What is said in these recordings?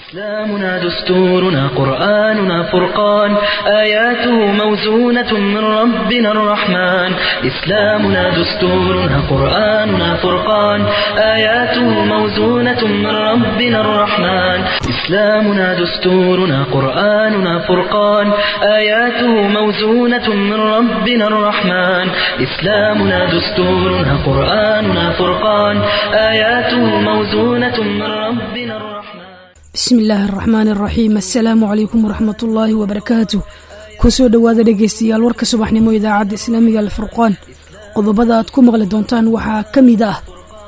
إسلامنا دستورنا قرآننا فرقان آياته موزونة من ربنا الرحمن إسلامنا دستورنا قرآننا فرقان آياته موزونة من ربنا الرحمن إسلامنا دستورنا قرآننا فرقان آياته موزونة من ربنا الرحمن إسلامنا دستورنا قرآننا فرقان آياته موزونة من ربنا الرحمن bismi illaahi araxmaan araxiim assalaamu calaykum waraxmatullaahi wabarakaatu kusoo dhowaada dhegaystayaal warka subaxnimo idaacadda islaamiga alfurqaan qodobada aad ku maqli doontaan waxaa ka mid ah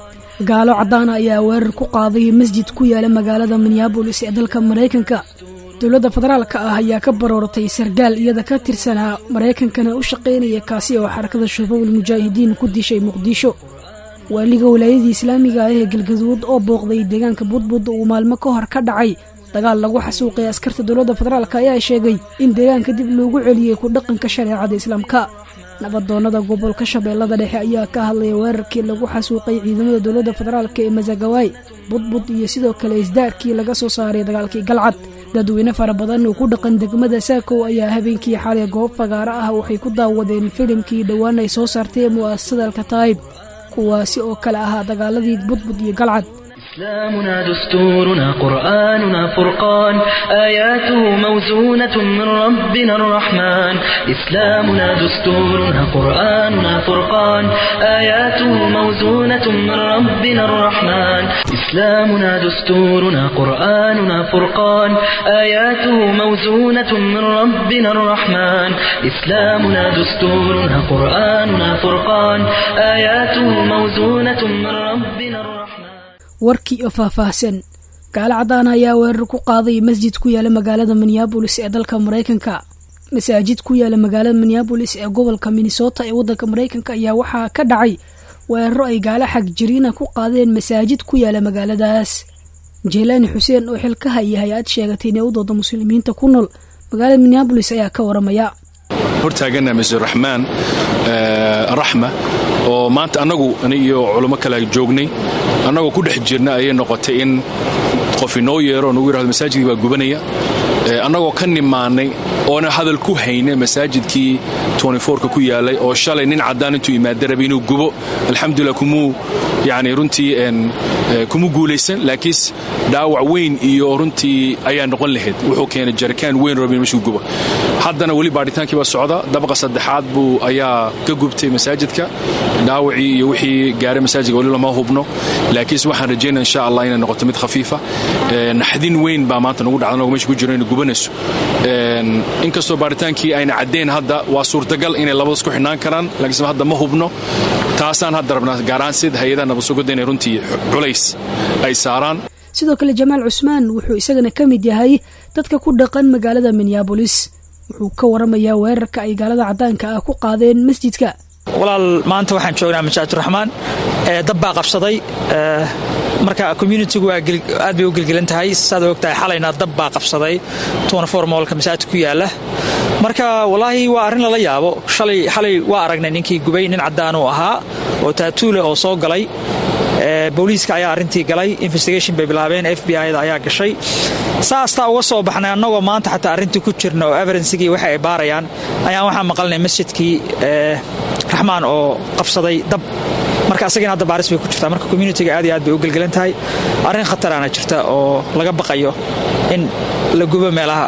gaalo caddaana ayaa weerar ku qaaday masjid ku yaala magaalada minneabolis ee dalka maraykanka dowladda federaalka ah ayaa ka barooratay sargaal iyada ka tirsanaa maraykankana u shaqaynaya kaasi oo xarakada shabaabul mujaahidiin ku dishay muqdisho waaliga walaayadii islaamiga ah ee galgaduud oo booqday deegaanka budbud uu maalmo ka hor ka dhacay dagaal lagu xasuuqay askarta dowladda federaalk ayaa sheegay in deegaanka dib loogu celiyey ku dhaqanka shareecada islaamka nabadoonnada gobolka shabeellada dhexe ayaa ka hadlaya weerarkii lagu xasuuqay ciidamada dowladda federaalk ee masagawaay budbud iyo sidoo kale isdaarkii laga soo saaray dagaalkii galcad dadweyne fara badan oo ku dhaqan degmada saakow ayaa habeenkii xalay goob fagaaro ah waxay ku daawadeen filimkii dhowaan ay soo saartay mu'asasada alkataayib kuwaasi oo kale ahaa dagaaladii budbud iyo galcad إسلامنا دستورنا قرآننا فرقان آياته موزونة من ربنا الرحمن إسلامنا دستورنا قرآننا فرقان آياته موزونة من ربنا الرحمن إسلامنا دستورنا قرآننا فرقان آياته موزونة من ربنا الرحمن إسلامنا دستورنا قرآننا فرقان آياته موزونة من ربنا الرحمن warkii oo faahfaahsan gaalo caddaana ayaa weerar ku qaaday masjid ku yaala magaalada minneabolis ee dalka maraykanka masaajid ku yaala magaalada minneabolis ee gobolka minnesota ee waddanka maraykanka ayaa waxaa ka dhacay weeraro ay gaalo xag jiriina ku qaadeen masaajid ku yaala magaaladaas jeelaani xuseen oo xil ka haya hay-ad sheegatay inay u dooda muslimiinta ku nool magaalada minneabolis ayaa ka waramaya hortaagana masjid raxmaan raxma oo maanta annagu iyo culummo kale joognay annagoo ku dhex jirna ayay noqotay in qof inoo yeero nagu yirahdo masaajidkii baa gubanaya annagoo ka nimaannay oona hadal ku hayna masaajidkii ka ku yaalay oo shalay nin caddaan intuu imaada rabay inuu gubo alxamdulilah kumuu yani runtii kuma guulaysan laakiinse dhaawac weyn iyo runtii ayaa noqon lahayd wuxuu keenay jarikaan weyn raba in meshuu gubo haddana weli baadhitaankii baa socda dabaqa saddexaad buu ayaa ka gubtay masaajidka dhaawacii iyo wixii gaaray masaajidka weli lama hubno laakiinse waxaan rajaynaa insha allah inay noqoto mid khafiifa naxdin weyn baa maanta nagu dhacda anagoo mesha ku jiro inay gubanayso inkastoo baaritaankii ayna caddayn hadda waa suurtagal inay labadaas ku xidhnaan karaan laakiinse hadda ma hubno taasaan hadda rabnaa gaaraan sida hay-adaha nabadsugadda inay runtii culays ay saaraan sidoo kale jamaal cusmaan wuxuu isagana ka mid yahay dadka ku dhaqan magaalada minneabolis wuxuu ka waramayaa weerarka ay gaalada caddaanka ah ku qaadeen masjidka walaal maanta waxaan joognaa masaajiduraxmaan dab baa qabsaday marka communitigu aad bay u gelgelan tahay saad ogtahay xalayna dab baa qabsaday moolka masaajidka ku yaala marka walaahi waa arrin lala yaabo xalay waa aragnay ninkii gubay nin caddaan uu ahaa oo taatuule oo soo galay booliiska ayaa arrintii galay investigation bay bilaabeen f b i da ayaa gashay saastaa uga soo baxnay annagoo maanta xataa arrintii ku jirna oo evidensigii waxa ay baarayaan ayaan waxaa maqalnay masjidkii raxmaan oo qabsaday dab marka asagina hadda baaris bay ku jirtaa marka communitiga aad iyo aad bay u gelgelan tahay arrin khataraana jirta oo laga baqayo in la gubo meelaha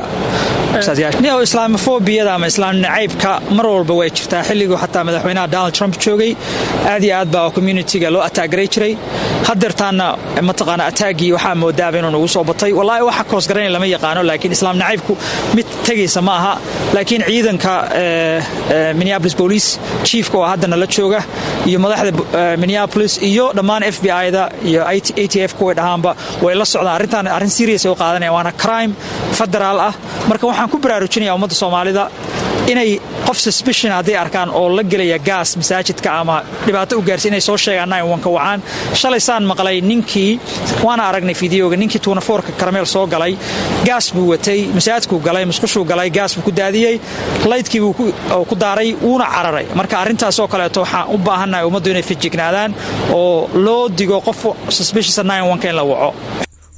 islaamofobiyada ama islaam nacaybka mar walba way jirtaa xilliguu xataa madaxweynaha donald trump joogay aad iyo aad baa communitiga loo ataagaray jiray hadeertaana mataqaana ataagii waxaa moodaaba inuu nagu soo batay wallaahi waxa koosgaranay lama yaqaano laakiin islaam nacaybku mid tegaysa ma aha laakiin ciidanka minneapolis police chiefka oo haddana la jooga iyo madaxda minneapolis iyo dhammaan f b i-da iyo a t f kuway dhahaanba way la socdaan arrintan arrin serious ay u qaadanaya waana crime federaal ah marka waxaan ku baraarujinaya ummadda soomaalida inay qof suspicion hadday arkaan oo la gelaya gaas masaajidka ama dhibaato u gaarsi inay soo sheegaan ka wacaan shalay saan maqlay ninkii waana aragnay fideoga ninkii tuunafoorka karameel soo galay gaas buu watay masaajidkuu galay musqushuu galay gaas buu ku daadiyey laydkii buu ku daaray wuuna cararay marka arrintaasoo kaleeto waxaan u baahannahay ummaddu inay fijignaadaan oo loo digo qof suspicious in la waco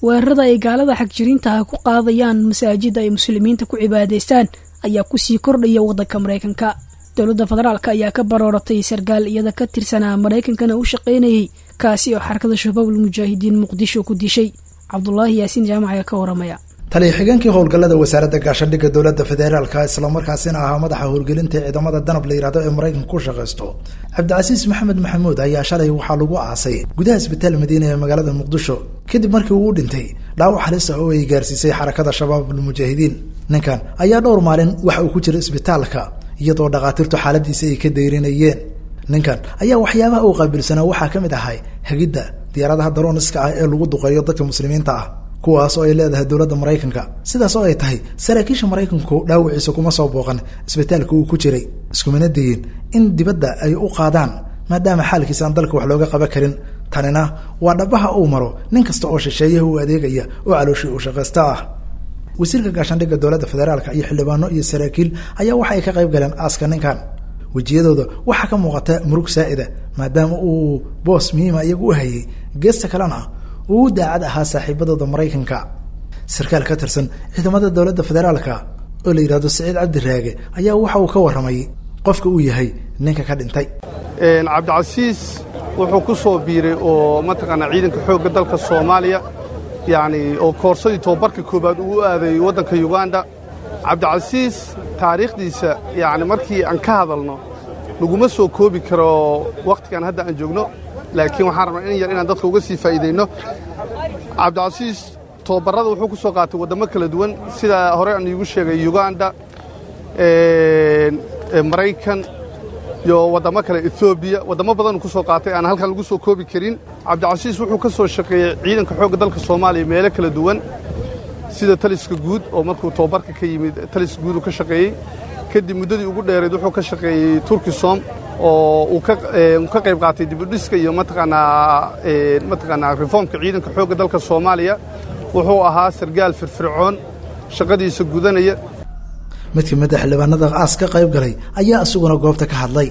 weerarada ay gaalada xagjiriintaha ku qaadayaan masaajida ay muslimiinta ku cibaadaystaan ayaa kusii kordhaya waddanka maraykanka dowladda federaalk ayaa ka barooratay sarkaal iyada ka tirsanaa maraykankana u shaqaynayay kaasi oo xarakada shabaabul mujaahidiin muqdisho ku dishay cabdulaahi yaasiin jaamac ayaa ka waramaya taliya xigeenkii howlgallada wasaaradda gaashaandhigga dowladda federaalka islamarkaasina ahaa madaxa howlgelinta ciidamada danab la yidhahdo ee maraykanka ku shaqaysto cabdicasiis maxamed maxamuud ayaa shalay waxaa lagu aasay gudaha isbitaal madiina ee magaalada muqdisho kadib markii uu u dhintay dhaawac halis ah oo ay gaarsiisay xarakada shabaabul mujaahidiin ninkan ayaa dhowr maalin waxa uu ku jira isbitaalka iyadoo dhakhaatiirtu xaaladiisa ay ka dayrinayeen ninkan ayaa waxyaabaha uu qaabilsanaa waxaa ka mid ahay hagidda diyaaradaha darooniska ah ee lagu duqeeyo dadka muslimiinta ah kuwaas oo ay leedahay dowladda maraykanka sidaas oo ay tahay saraakiisha maraykanku dhaawiciisa kuma soo booqan isbitaalka uu ku jiray iskumana dayin in dibadda ay u qaadaan maadaama xaalkiisa aan dalka wax looga qaban karin tanina waa dhabaha uu maro nin kasta oo shisheeyaha u adeegaya oo calooshii uu shaqaysta ah wasiirka gaashaandhigga dowladda federaalka iyo xildhibaano iyo saraakiil ayaa waxa ay ka qayb galeen aaska ninkan wejiyadooda waxaa ka muuqata murug saa'ida maadaama uu boos muhiima iyagu u hayay geesta kalena uu u daacad ahaa saaxiibadooda maraykanka sarkaal ka tirsan ciidamada dowladda federaalka oo la yidhahdo saciid cabdiraage ayaa waxa uu ka warramay qofka uu yahay ninka ka dhintay cabdicasiis wuxuu ku soo biiray oo mataqaanaa ciidanka xoogga dalka soomaaliya yacni oo koorsadii tobabarka koowaad uu u aaday waddanka yuganda cabdicasiis taariikhdiisa yacni markii aan ka hadalno laguma soo koobi karo wakhtigan hadda aan joogno laakiin waxaan rabnaa in yar inaan dadka uga sii faa'iidayno cabdicasiis tobabarrada wuxuu ku soo qaatay waddamo kala duwan sida hore aan iigu sheegay yuganda maraykan iyo waddamo kale etoobiya waddamo badanuu ku soo qaatay aan halkan lagu soo koobi karin cabdicasiis wuxuu ka soo shaqeeyey ciidanka xoogga dalka soomaaliya meelo kala duwan sida taliska guud oo markuu tobabarka ka yimid taliska guud uu ka shaqeeyey kadib muddadii ugu dheerayd wuxuu ka shaqeeyey turkisom oo uu ka qayb qaatay dibudhiska iyo mataqaanaa mataqaanaa reformka ciidanka xoogga dalka soomaaliya wuxuu ahaa sargaal firfircoon shaqadiisa gudanaya mid ka mid a xildhibaanada aas ka qayb galay ayaa isaguna goobta ka hadlay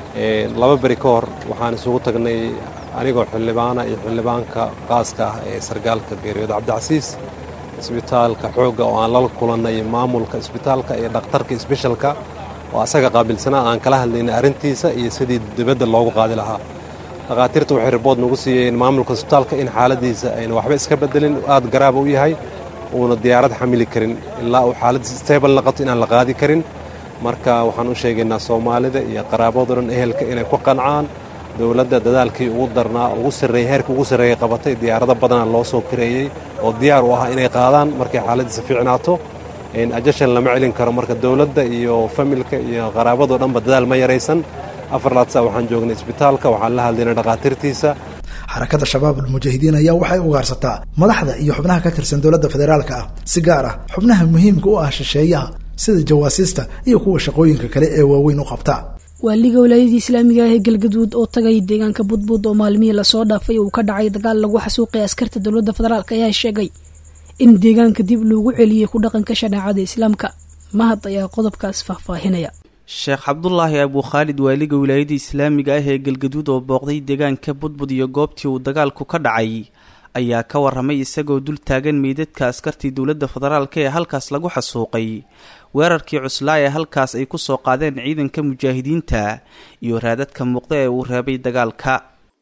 laba beri ka hor waxaan isugu tagnay anigoo xildhibaana iyo xildhibaanka qaaska ah ee sargaalka geeriyooda cabdicasiis isbitaalka xoogga oo aan lala kulannay maamulka isbitaalka iyo dhakhtarka isbeshalka oo asaga qaabilsanaa aan kala hadlaynay arrintiisa iyo sidii dibadda loogu qaadi lahaa dhakhaatiirta waxay ribood nagu siiyeen maamulka isbitaalka in xaaladiisa ayna waxba iska beddelin aad garaaba u yahay uuna diyaarad xamili karin ilaa uu xaaladiisa stable naqato inaan la qaadi karin marka waxaan u sheegaynaa soomaalida iyo qaraabado dhan ehelka inay ku qancaan dowladda dadaalkii ugu darnaa ugu sarreeyey heerkii ugu sarreeyey qabatay diyaarado badana loo soo kareeyey oo diyaar u ah inay qaadaan markay xaaladiisa fiicnaato ajashan lama celin karo marka dowladda iyo familka iyo qaraabadoo dhanba dadaal ma yaraysan afar laadsa waxaan joognay isbitaalka waxaan la hadlaynay dhakhaatiirtiisa xarakada shabaab almujaahidiin ayaa waxay ugaarsataa madaxda iyo xubnaha ka tirsan dowladda federaalka ah si gaar ah xubnaha muhiimka u ah shisheeyaha sida jawaasiista iyo kuwa shaqooyinka kale ee waaweyn u qabta waaliga walaayadii islaamiga ah ee galgaduud oo tagay deegaanka budbud oo maalmihii lasoo dhaafay uu ka dhacay dagaal lagu xasuuqay askarta dowladda federaalk ayaa sheegay in deegaanka dib loogu celiyey ku dhaqanka shareecada islaamka mahad ayaa qodobkaas faahfaahinaya sheekh cabdulaahi abuu khaalid waaliga wilaayada islaamiga ah ee galgaduud oo booqday deegaanka budbud iyo goobtii uu dagaalku ka dhacay ayaa ka waramay isagoo dul taagan meydadka askartii dowladda federaalk ee halkaas lagu xasuuqay weerarkii cuslaa ee halkaas ay kusoo qaadeen ciidanka mujaahidiinta iyo raadadka muuqda ee uu reebay dagaalka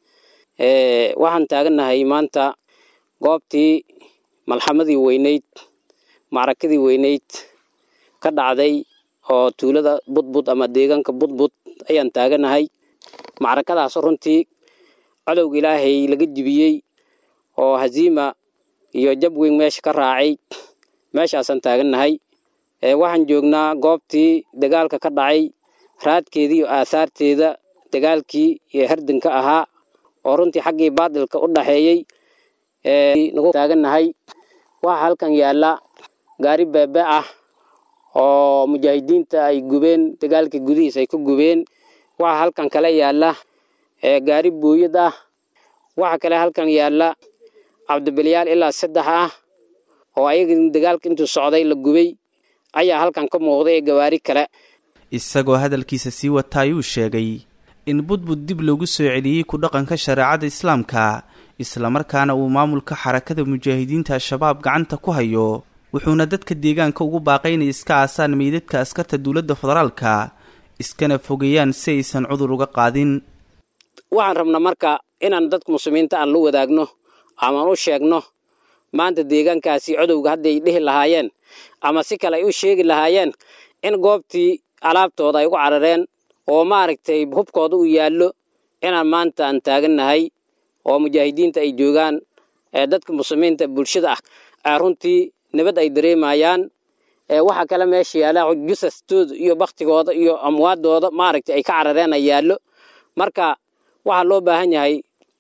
waxaan taagannahay maanta goobtii malxamadii weyneyd macrakadii weyneyd ka dhacday oo tuulada budbud ama deegaanka budbud ayaan taaganahay macrakadaas runtii cadowga ilaahay laga jibiyey oo haziima iyo jab weyn meesha ka raacay meeshaasaan taagannahay waxaan joognaa goobtii dagaalka ka dhacay raadkeedii iyo aahaarteeda dagaalkii iyo herdinka ahaa oo runtii xaggii baadilka u dhaxeeyey nagu taagannahay waxaa halkan yaalla gaari beebe ah oo mujaahidiinta ay gubeen dagaalka gudihiis ay ku gubeen waxaa halkan kale yaalla gaari booyad ah waxaa kale halkan yaalla cabdibilyaal ilaa saddex ah oo ayaga dagaalka intuu socday la gubay ayaa halkan ka muuqday ee gawaari kale isagoo hadalkiisa sii wata ayuu sheegay in budbud dib loogu soo celiyey ku dhaqanka shareecada islaamka islamarkaana uu maamulka xarakada mujaahidiinta al-shabaab gacanta ku hayo wuxuuna dadka deegaanka ugu baaqay inay iska aasaan meydadka askarta dowladda federaalka iskana fogeeyaan si aysan cudur uga qaadin waxaan rabnaa marka inaan dadka muslimiinta aan la wadaagno amaan u sheegno maanta deegaankaasi codowga hadday dhihi lahaayeen ama si kale ay u sheegi lahaayeen in goobtii alaabtooda ay ugu carareen oo maaragtay hubkooda uu yaallo inaan maanta aan taagannahay oo mujaahidiinta ay joogaan ee dadka muslimiinta bulshada ah runtii nabad ay dareemayaan waxaa kale meesha yaalla jusastooda iyo baktigooda iyo amwaadooda maaragtay ay ka carareen ay yaallo marka waxaa loo baahan yahay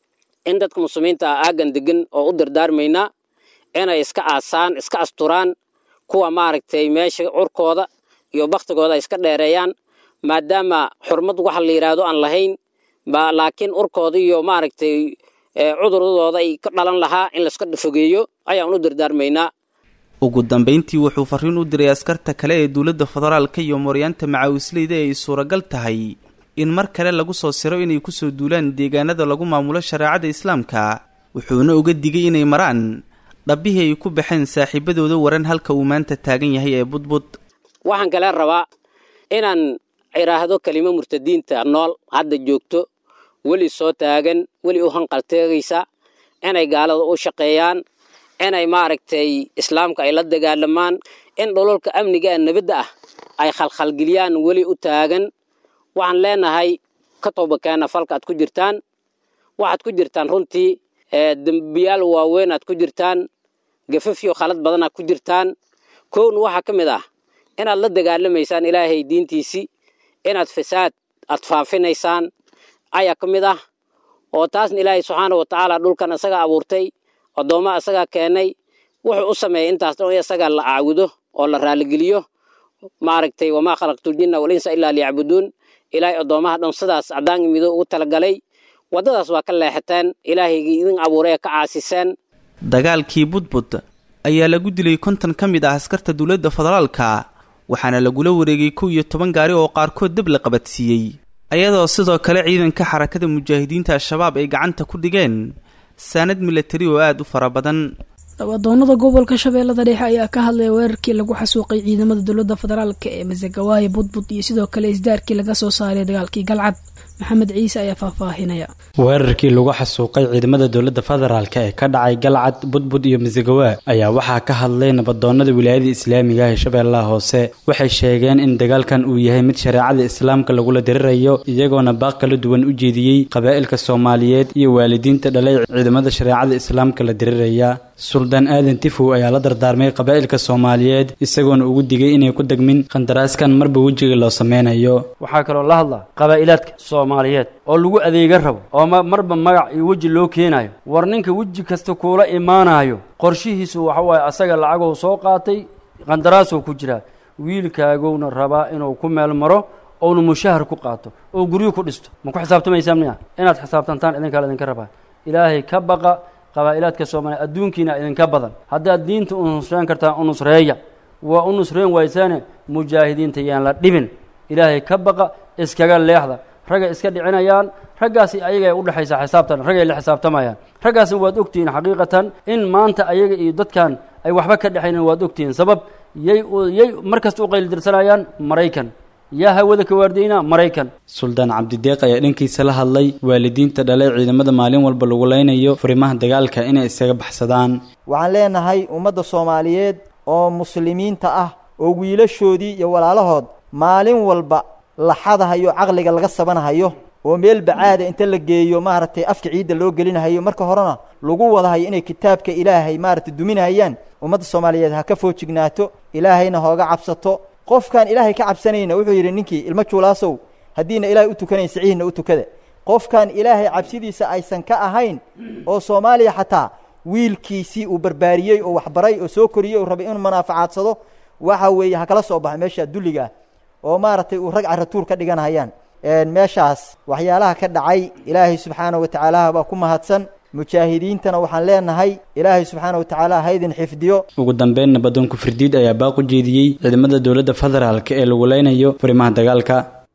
in dadka muslimiinta ah aagan degan oo u dardaarmaynaa inay iska aasaan iska asturaan kuwa maaragtay meesha curkooda iyo baktigooda ay iska dheereeyaan maadaama xurmad waxa la yidhaahdo aan lahayn laakiin urkooda iyo maaragtay cuduradooda ay ka dhalan lahaa in laiska fogeeyo ayaan u dardaarmaynaa ugu dambayntii wuxuu farriin u diray askarta kale ee dowladda federaalka iyo mooryaanta macaawisleyda ee ay suuragal tahay in mar kale lagu soo siro inay kusoo duulaan deegaanada lagu maamulo shareecada islaamka wuxuuna uga digay inay maraan dhabbihii ay ku baxeen saaxiibadooda waran halka uu maanta taagan yahay ee budbud waxaan kale rabaa inaan idhaahdo kelimo murtadiinta nool hadda joogto weli soo taagan weli u hanqalteegaysa inay gaalada u shaqeeyaan inay maaragtay islaamka ay la dagaalamaan in dhololka amniga ee nabadda ah ay khalkhalgeliyaan weli u taagan waxaan leenahay ka toobakeena falka aad ku jirtaan waxaad ku jirtaan runtii dembiyaal waaweyn aad ku jirtaan gafafyo khalad badan aad ku jirtaan kowna waxaa ka mid ah inaad la dagaalamaysaan ilaahay diintiisii inaad fasaad aad faafinaysaan ayaa ka mid ah oo taasna ilaahay subxaana wa tacaala dhulkan isagaa abuurtay addoomma isagaa keenay wuxuu u sameeyay intaas dhan in isagaa la caabudo oo la raaligeliyo maaragtay wamaa khalaqtuljinna walinsa ilaa liyacbuduun ilaahay addoommaha dhan sidaas caddaan imido ugu talagalay waddadaas waa ka leexateen ilaahaygii idin abuuray ee ka caasiseen dagaalkii budbud ayaa lagu dilay konton ka mid ah askarta dowladda federaalka waxaana lagula wareegay kow iyo toban gaari oo qaarkood dab la qabadsiiyey ayadoo sidoo kale ciidanka xarakada mujaahidiinta al-shabaab ay gacanta ku dhigeen saanad milatari oo aada u fara badan dhawadoonada gobolka shabeellada dhexe ayaa ka hadlaya weerarkii lagu xasuuqay ciidamada dowladda federaalka ee masagawaaye budbud iyo sidoo kale isdaarkii laga soo saaray dagaalkii galcad maxamed ciise ayaa faahfaahinaya weerarkii lagu xasuuqay ciidamada dowladda federaalka ee ka dhacay galcad budbud iyo masagawaa ayaa waxaa ka hadlay nabadoonada wilaayada islaamiga ah ee shabeellaha hoose waxay sheegeen in dagaalkan uu yahay mid shareecada islaamka lagula dirirayo iyagoona baaq kala duwan u jeediyey qabaa'ilka soomaaliyeed iyo waalidiinta dhalay ciidamada shareecada islaamka la diriraya suldaan aadan tifow ayaa la dardaarmay qabaa'ilka soomaaliyeed isagoona ugu digay inay ku degmin qandaraaskan marba wejiga loo sameynayo waxaa kaloo la hadlaa qabaa'ilaadka soomaaliyeed oo lagu adeega rabo oo marba magac iyo weji loo keenayo war ninka weji kasta kuula imaanayo qorshihiisu waxa waaye asaga lacagou soo qaatay qandaraasoo ku jiraa wiilkaagowna rabaa inuu ku meel maro ouna mushahar ku qaato oo guryo ku dhisto ma ku xisaabtamaysaa miya inaad xisaabtantaan idinkaa idinka rabaa ilaahay ka baqa qabaa'ilaadka soomaaliya adduunkiina idinka badan haddaad diinta u nusreen kartaan u nusreeya waa u nusreen waysaane mujaahidiinta yaan la dhibin ilaahay ka baqa iskaga leexda raggay iska dhicinayaan raggaasi ayagay u dhexaysaa xisaabtan raggay la xisaabtamayaan raggaasna waad ogtihiin xaqiiqatan in maanta ayaga iyo dadkan ay waxba ka dhexaynin waad ogtihiin sabab yay yay mar kasta u qaylidirsanayaan maraykan yaa hawada ka waardiyeyna maraykan suldaan cabdideeq ayaa dhankiisa la hadlay waalidiinta dhalay ciidamada maalin walba lagu leynayo furimaha dagaalka inay isaga baxsadaan waxaan leenahay ummadda soomaaliyeed oo muslimiinta ah oo wiilashoodii iyo walaalahood maalin walba la xadahayo caqliga laga sabanahayo oo meel bacaada inta la geeyo maaragtay afka ciidda loo gelinahayo marka horena lagu wadahayo inay kitaabka ilaahay maaragtay duminahayaan ummadda soomaaliyeed ha ka foojignaato ilaahayna hooga cabsato qofkaan ilaahay ka cabsanayna wuxuu yidhi ninkii ilmo juulaasow haddiina ilaahay u tukanayn siciihna u tukada qofkaan ilaahay cabsidiisa aysan ka ahayn oo soomaaliya xataa wiilkiisii uu barbaariyey oo waxbaray oo soo koriyey oo rabay inuu manaafacadsado waxa weeye ha kala soo baxa meesha dulliga ah oo maaragtay uu rag caratuur ka dhiganhayaan meeshaas waxyaalaha ka dhacay ilaahay subxaana wa tacaala baa ku mahadsan mujaahidiintana waxaan leenahay ilaahay subxaana wa tacaala haydin xifdiyo ugu dambeyn nabadoonku firdiid ayaa baaq u jeediyey ciidamada dowladda federaalka ee lagu leynayo furimaha dagaalka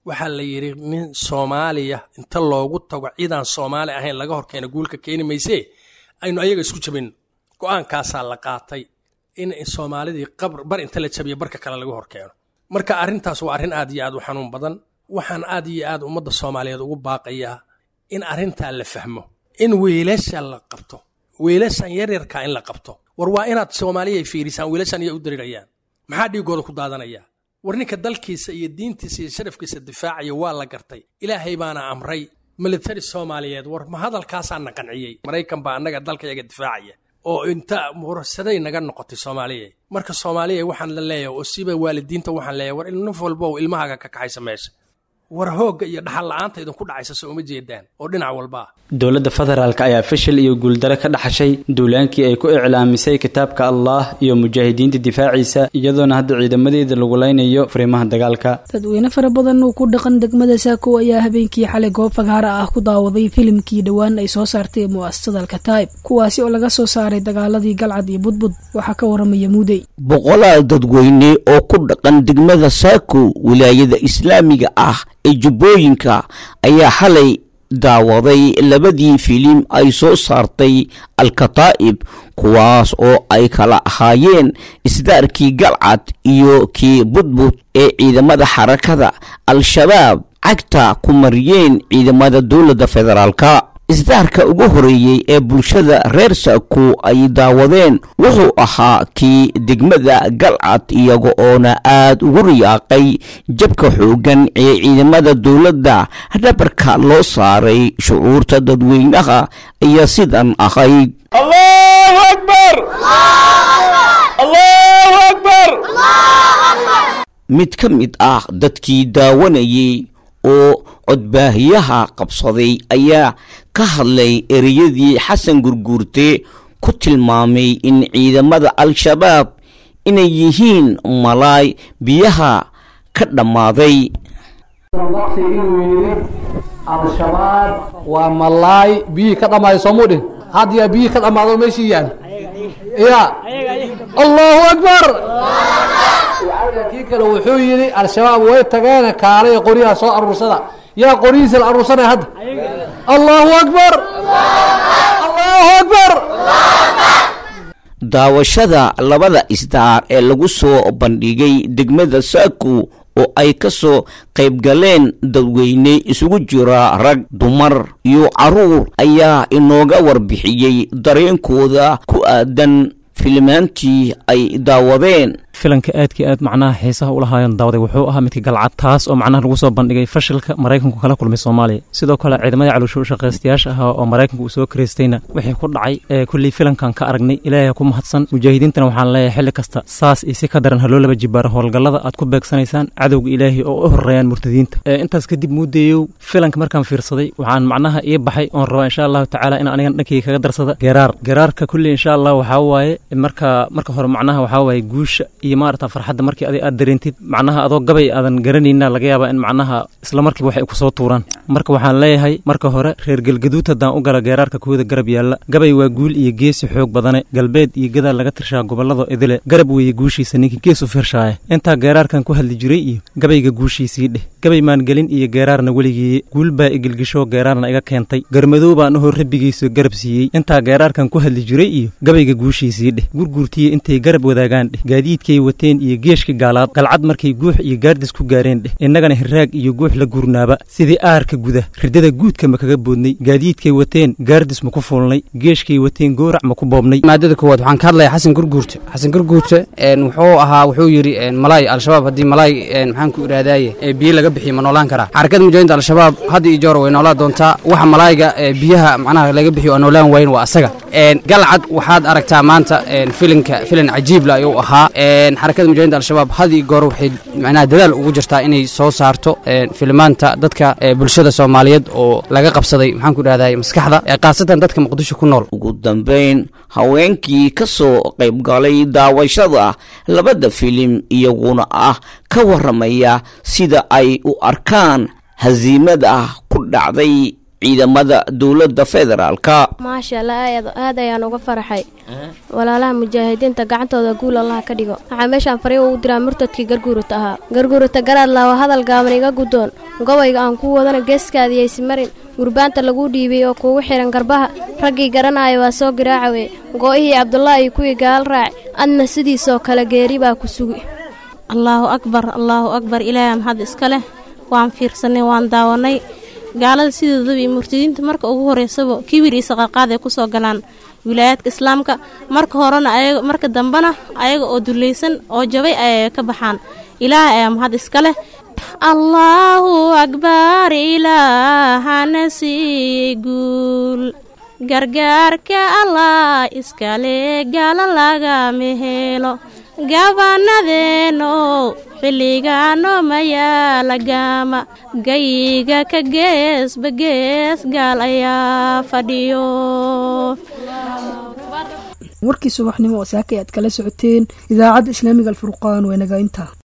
waxaa la yidhi nin soomaaliya inta loogu tago ciidaan soomaali ahayn laga horkeena guulka keeni maysee aynu ayaga isku jabinno go-aankaasaa la qaatay in soomaalidii qabr bar inta la jabiyo barka kale laga horkeeno marka arrintaas waa arrin aad iyo aad u xanuun badan waxaan aad iyo aad ummadda soomaaliyeed ugu baaqayaa in arrintaa la fahmo in wiilasha la qabto wiilashan yaryarkaa in la qabto war waa inaad soomaaliya fiirisaan wiilashan iya u darirayaan maxaa dhiigooda ku daadanaya war ninka dalkiisa iyo diintiisa iyo sharafkiisa difaacaya waa la gartay ilaahay baana amray militari soomaaliyeed war ma hadalkaasaa na qanciyey maraykan baa annaga dalkayaga difaacaya oo inta murasaday naga noqotay soomaaliya marka soomaaliya waxaan la leeyahay oo siba waalidiinta waxaan leeyahay war nin walba oo ilmahaaga ka kaxaysa meesha war hoogga iyo dhaxal la-aanta idinku dhacaysa soo uma jeedaan oo dhinac walba ah dowladda federaalk ayaa fashil iyo guuldare ka dhaxashay duulaankii ay ku iclaamisay kitaabka allah iyo mujaahidiinta difaaciisa iyadoona hadda ciidamadeeda lagu leynayo fariimaha dagaalka dadweyne fara badan oo ku dhaqan degmada saako ayaa habeenkii xalay goob fagaara ah ku daawaday filimkii dhowaan ay soo saartay mu'asasada alkataib kuwaasi oo laga soo saaray dagaaladii galcad iyo budbud waxaa ka waramaya muudey boqolaal dadweyne oo ku dhaqan degmada saako wilaayada islaamiga ah ee jubbooyinka ayaa xalay daawaday labadii filim ay soo saartay alkataa'ib kuwaas oo ay kala ahaayeen isdaarkii galcad iyo kii budbud ee ciidamada xarakada al-shabaab cagta ku mariyeen ciidamada dowladda federaalka isdaarka ugu horeeyey ee bulshada reer saako ay daawadeen wuxuu ahaa kii degmada galcad iyaga oona aad ugu riyaaqay jabka xooggan ee ciidamada dowladda dhabarka loo saaray shucuurta dadweynaha ayaa sidan ahayd allahu akbar allahu akbar mid ka mid ah dadkii daawanayay oo codbaahiyaha qabsaday ayaa ka hadlay ereyadii xasan gurguurte ku tilmaamay in ciidamada al-shabaab inay yihiin malaay biyaha ka dhammaaday inuu yidhi al-shabaab waa malaay biyihii ka dhammaaday soomuu dhin hadyaa biyihii ka dhammaado meeshii yaan ya allahu akbar kii kale wuxuu yidhi al-shabaab way tageene kaalay qoryaha soo aruursada yaa qoryihiisa la aruursanaya hadda allahu akbar allahu akbar daawashada labada isdaar ee lagu soo bandhigay degmada saako oo ay ka soo qayb galeen dadweyne isugu jira rag dumar iyo carruur ayaa inooga warbixiyey dareenkooda ku aadan filimaantii ay daawadeen filanka aadkii aad macnaha xiisaha ulahaayeen daawaday wuxuu ahaa midka galcad taas oo macnaha lagu soo bandhigay fashilka maraykanku kala kulmay soomaaliya sidoo kale ciidamadii caloosho shaqaystayaasha ahaa oo maraykanku uu soo karaystayna wixii ku dhacay ee kullii filankan ka aragnay ilaahay ku mahadsan mujaahidiintana waxaan leeyahay xilli kasta saas iyo si ka daran haloo laba jibaaro howlgallada aad ku beegsanaysaan cadowga ilaahay oo u horeeyaan murtadiinta intaas kadib muudeeyow filanka markaan fiirsaday waxaan macnaha ii baxay oon rabaa insha allahu tacaala in anigan dhankayga kaga darsada geeraar geeraarka kullii insha allah waxaa waaye marka marka hore macnaha waxaa waaye guusha iyo maarata farxadda markii adig aad dareentid macnaha adoo gabay aadan garanayna laga yaabaa in macnaha isla markiiba waxay ku soo tuuraan marka waxaan leeyahay marka hore reer galgaduud haddaan u gala geeraarka kooda garab yaalla gabay waa guul iyo geesi xoog badane galbeed iyo gadaal laga tirshaa gobollada idile garab weeye guushiisa ninkii gees u firshaaya intaa geeraarkan ku hadli jiray iyo gabayga guushiisii dheh gabay maan gelin iyo geeraarna weligeeye guul baa igilgisho geeraarna iga keentay garmadow baan ahoo rabbigiisa garab siiyey intaa geeraarkan ku hadli jiray iyo gabayga guushiisii dheh gurguurtiya intay garab wadaagaan dheh gaadiidkay wateen iyo geeshka gaalaad galcad markay guux iyo gaardis ku gaareen dheh innagana hiraag iyo guux la gurnaaba sidii aarka guda ridada guudka ma kaga boodnay gaadiidkay wateen gaardis ma ku fuulnay geeshkay wateen goorac ma ku boobnay maadada koowaad waxaan ka hadlayaa xasan gurguurte xasan gurguurte wuxuu ahaa wuxuu yidhi malaay al-shabaab haddii malaay maxaan ku idhahdaaye biyo laga bixiyo ma noolaan karaa xarakada mujaahidiinta al-shabaab hadda iyo joor way noolaa doontaa waxa malaayga biyaha macnaha laga bixiyo oo noolaan waayin waa asaga galcad waxaad aragtaa maanta filinka filin cajiibla ayuu ahaa xarakada mujahidinta al-shabaab had iyo goor waxay macnaha dadaal ugu jirtaa inay soo saarto filimaanta dadka bulshada soomaaliyeed oo laga qabsaday maxaan ku idhahday maskaxda khaasatan dadka muqdisho ku nool ugu dambayn haweenkii ka soo qaybgalay daawashada labada filim iyaguna ah ka waramaya sida ay u arkaan hasiimada ku dhacday ciidamada dowladda federaalka maasha allah aad aad ayaan uga faraxay walaalaha mujaahidiinta gacantooda guul allaha ka dhigo waxaa meeshaan fariin ugu diraa murtadkii garguurata ahaa garguurata garaad laawa hadal gaaban iga guddoon gobayga aan ku wadana geeskaadiyaysi marin gurbaanta lagu dhiibay oo kuugu xihan garbaha raggii garanaya waa soo garaacawe go'ihii cabdulaahi iyo kuwii gaal raac adna sidiisoo kale geeri baa ku sugi allaahu akbar allaahu akbar ilaahay mahad iska leh waan fiirsanay waan daawanay gaalada sidoodaba iyo murtadiinta marka ugu horeysaba kibir iyo saqarqaad ay kusoo galaan wilaayaadka islaamka marka horena ayaga marka dambena ayaga oo dulaysan oo jabay ayay ka baxaan ilaahay ayaa mahad iska leh allaahu akbar ilaahana siiyey guul gargaarka allah iskale gaala lagama helo gabannadeenow xilligaano mayaala gaama gayiga ka geesba gees gaal ayaa fadhiyo warkii subaxnimo oo saaka aad kala socoteen idaacadda islaamiga alfurqaan waa naga intaa